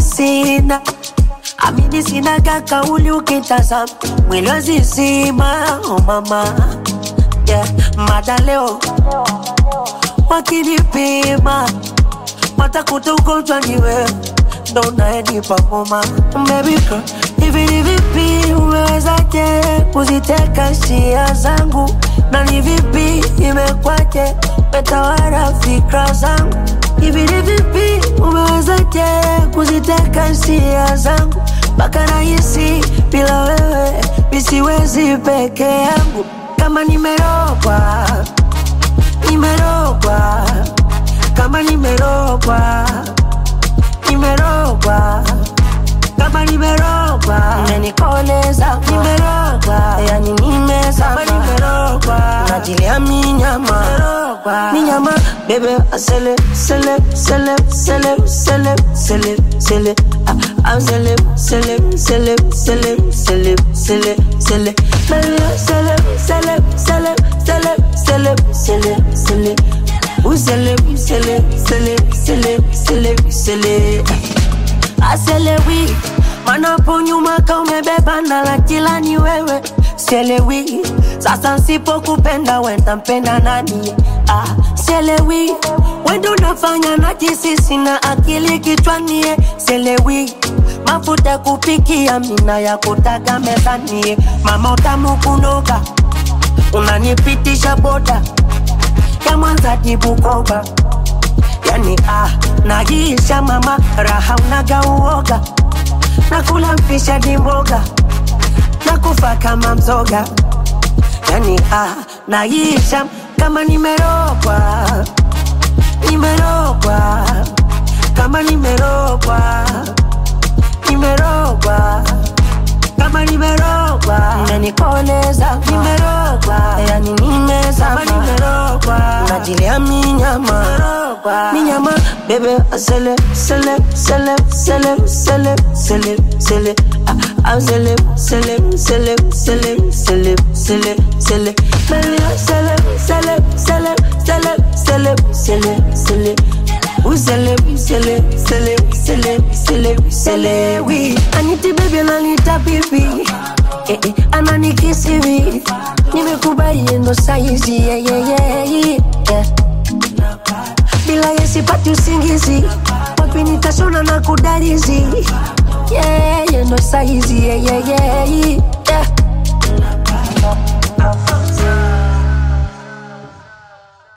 sina amini sinaga kauli ukitazama mwili wazizima oh mama yeah. mada leo wakinipima watakuta ugonjwa ni wewe ndo unayenipa homa baby girl hivi ni vipi umewezaje kuziteka hisia zangu na ni vipi imekwaje metawala fikra zangu hivi ni vipi umewezaje kuziteka hisia zangu mpaka rahisi bila wewe misiwezi peke yangu kama nimerogwa nimerogwa kama nimerogwa nimerogwa kama nimerogwa umenikoleza nimerogwa yani nimezama nimerogwa najilia minyama minyama bebe asele sele sele sele sele sele sele I'm sele sele sele sele sele sele sele Baby, sele sele sele sele sele sele sele Usele usele sele sele sele sele aselewi manapo nyuma ka umebeba na la kila ni wewe sielewi sasa nsipokupenda wenda mpenda nani ah, sielewi wendo unafanya na jisisi na akili kichwanie sielewi mafuta kupikia mina ya kutaga mezanie mama utamu kunoga unanipitisha boda ya mwanza dibukoba yani ah, naisha mama raha unaga uoga nakula mfisha dimboga nakufa kama mzoga yani ah, naisha kama nimerogwa nimerogwa kama nimerogwa nimerogwa kama nimerogwa umenikoleza nimerogwa yani nimezama nimerogwa najilia minyama minyama bebe asele sele sele sele sele sele sele I'm sele sele sele sele sele sele sele Baby, sele sele sele sele sele sele sele Usele, usele, sele, sele, sele, sele, oui. Aniti baby ananita bibi, eh, eh, ananikisi vi. Nimekubali ndo saizi, yeah, yeah, yeah, yeah. Bila yesi pati usingizi, wapi nitashona na kudarizi. Yeah, yeah, ndo saizi, yeah, yeah, yeah, yeah.